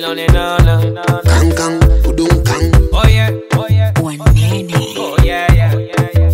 on it, no, no, no. Kang kang, udung kang. Oh yeah, oh yeah, Wanene. oh yeah, yeah, yeah, yeah.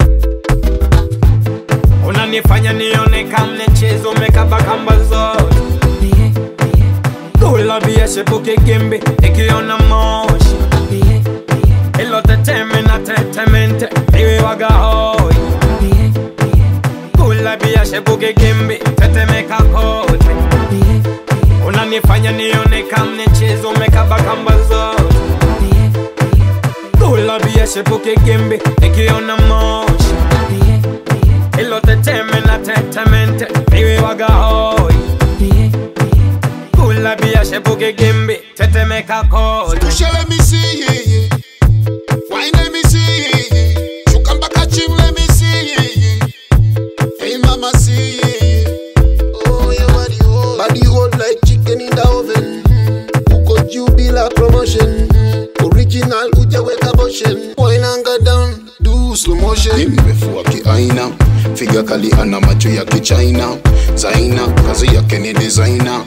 Unanifanya nione kama mchezo umekaba kamba zote. Bie, bie, Kula bia shepuke gimbi ikiona moshi. bie, bie, Ilo teteme na tetemente iwe waga hoi. bie, bie, Kula bia shepuke gimbi tetemeka kote. bie, bie, Unanifanya nione kama mchezo umekaba kamba zote. bie, bie, Kula bia shepuke gimbi ikiona moshi. bie, bie, Ilo teteme na tetemente iwe waga hoi. bie, bie. Kula bia shepuke gimbi tetemeka kote. Pusha let me see yeah, yeah. Wine let me see yeah, yeah. Shuka mpaka chini let me see yeah, yeah. Hey mama see yeah, yeah. Oh your body hold Body hold like chicken in the oven mm. Uko juu bila promotion mm. Original hujaweka motion Wine anga down do slow motion nimefua kiaina figa kali ana macho ya kichina zaina kazi yake ni designer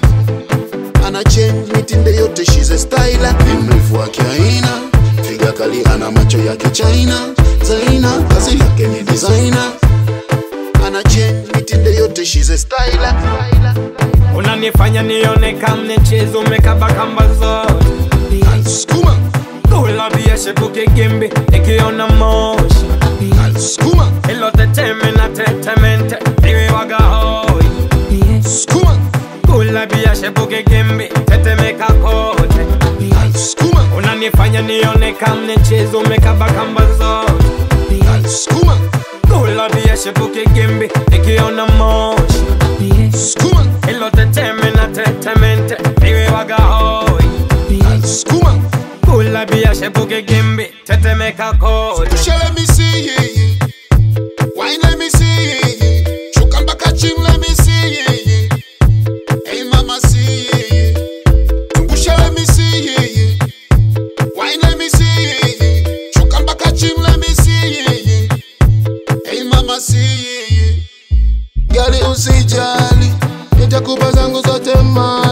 Ana change mitindo yote she's a styler nimefua kiaina figa kali ana macho ya kichina zaina kazi yake ni designer Ana change mitindo yote she's a styler Unanifanya nione kama mchezo umekaba kamba zote. Skuma, Kula bia shepuke gimbi ikiona moshi. skuma, Ilo teteme na tetemente iwe waga hoi. skuma, Kula bia shepuke gimbi tetemeka kote. skuma, Unanifanya nione kama mchezo umekaba kamba zote. skuma, Kula bia shepuke gimbi ikiona moshi. skuma, Ilo teteme na tetemente iwe waga hoi. skuma. Kula bia shepuke gimbi tetemeka kote. Pusha let me see yeah, yeah. Wine let me see yeah, yeah. Shuka mpaka chini let me see yeah, yeah. Hey mama see yeah, yeah. Pusha let me see yeah, yeah. Wine let me see yeah, yeah. Shuka mpaka chini let me see yeah, yeah. Hey mama see yeah, yeah. Gali usijali, nitakupa zangu zote mali